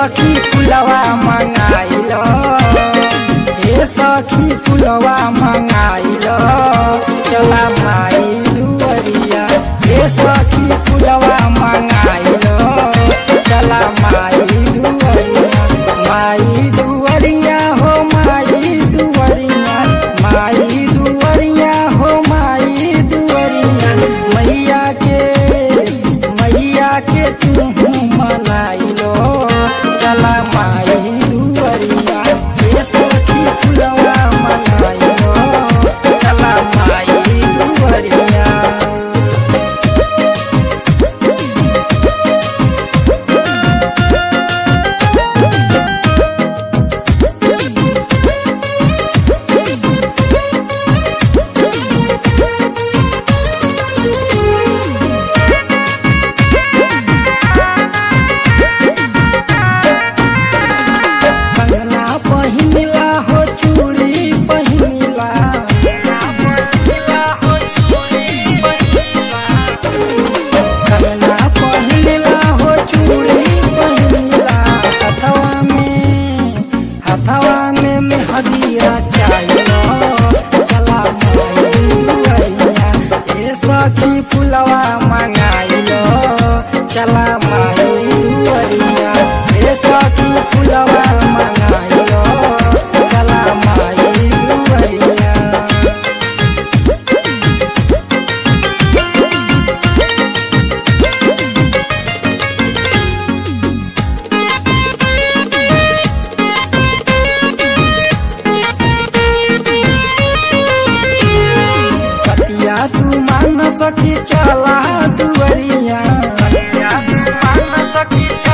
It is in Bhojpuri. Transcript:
सखी फुलवा मंगाइल हे सखी फुलवा मंगाइल चला माई दुवरिया हे सखी फुलवा मंगाइल चला माई दुवरिया माई दुवरिया हो माई दुवरिया माई दुवरिया हो माई दुवरिया मैया के मैया के तू मनाइलो चला माई दुवरिया हे सखी फुलवा मनाइलो चला माई दुवरिया कंगना पहिनला हो चूड़ी पहिनला कंगना पहिनला हो चूड़ी पहिनला हथवा में हथवा में मेहदीरा चाहिए चला माइया ए सखी फुलवा मंगाइलो चला माई दुवरिया ए सखी फुलवा मंगाइलो चला माई दुवरिया कतिया तू मान सकी चला दुवरिया कतिया तू मान सकी